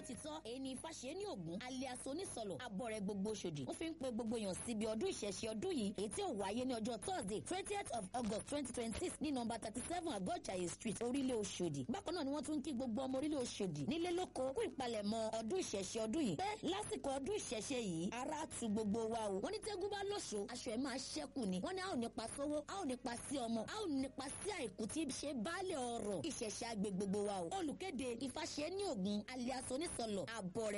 lótìtọ́ èyí ni Ifáṣe ní Ògún alias onísọ̀lọ̀ abọ́rẹ̀ gbogbo Òṣòdì ó fi ń pe gbogbo èèyàn síbi ọdún ìṣẹ̀ṣe ọdún yìí èyí tí ó wáyé ní ọjọ́ Thursday twentieth of August twenty twenty six ní nọ́mbà thirty seven Àgọ́jàyè street orílẹ̀ Òṣòdì bákan náà ni wọ́n tún ń kí gbogbo ọmọ orílẹ̀ Òṣòdì nílé lóko kú ìpalẹ̀mọ́ ọdún ìṣẹ̀ṣe ọdún yìí pé lásìkò ọdún ìṣẹ̀ṣe yìí ara tu gbogbo wa o wọ́n ní tẹ́gùn bá lóṣo aṣọ ẹ̀ máa ṣẹ́kù ni wọ́n ní a ò nípa sówó a ò nípa sí ọmọ a ò nípa sí àìkú tí ṣe baálé ọrọ̀ ìṣẹ̀ṣe àgbè gbogbo wa o olùkéde Ifáṣe ní Ògún alias onísọ̀lọ̀ àbọ̀rẹ̀